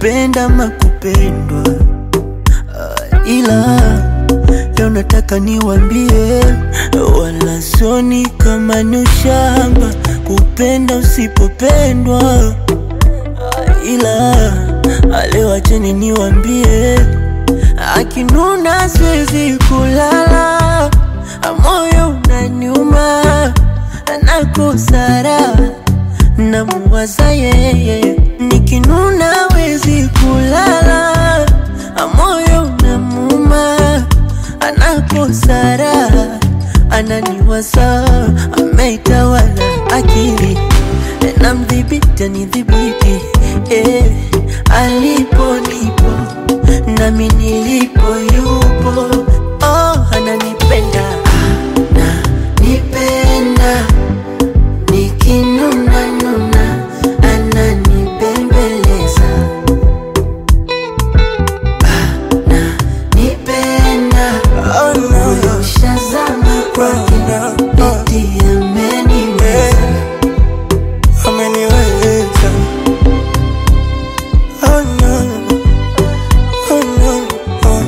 kupenda ama kupendwa Ah, ila leo nataka niwambie, wala soni kama ni ushamba kupenda usipopendwa. Ah, ila ah, leo acheni niwambie, akinuna siwezi kulala, ah, moyo unaniuma, nakosara namuwaza yeye, nikinuna wezi kulala, ah, moyo unamuma, anakosara ananiwaza, ameitawala akili namdhibiti anidhibiti eh, alipo nipo nami nilipo yupo oh, ananipenda ananipenda nikinuna nuna ananibembeleza ananipenda moyo ushazama kwake eti ameniweza ameniweza oh no, oh no, oh.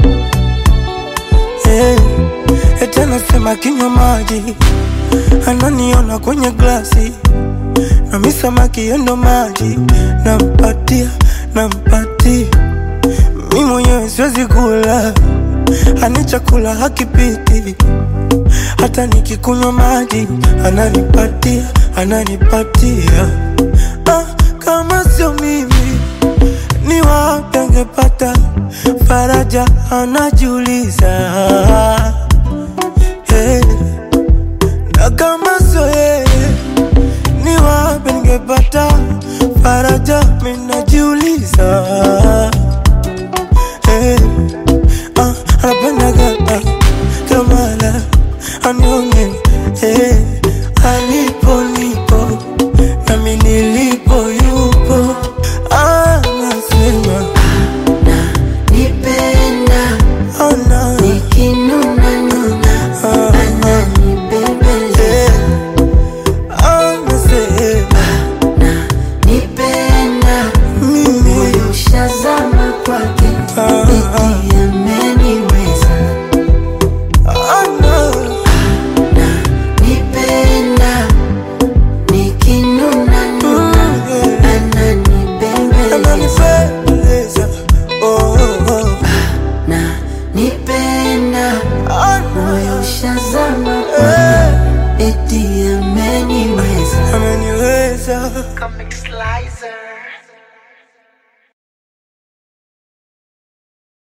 Eh, eti anasema kinywa maji ananiona kwenye glasi nami samaki yendo maji nampatia nampatia mi mwenyewe siwezi kula ani chakula hakipiti hata nikikunywa maji ananipatia ananipatia ah, kama sio mimi ni wapi angepata faraja anajiuliza hey. na kama sio yeye ni wapi ningepata faraja minajiuliza hey. ah, anapendaga ah, kamala anione hey. alipo nipo nami nilipo yupo anasema nipenda oh, no. nikinuna nuna Ah, ananibembeleza anasema nipenda mimi moyo ushazama kwake Ah, eti ameniweza oh, no. nipenda nikinuna nuna ananibembeleza ananipendeza oh, oh, oh. na nipenda Oh, no. moyo ushazama Eh, eti ameniweza ameniweza Comic Slicer.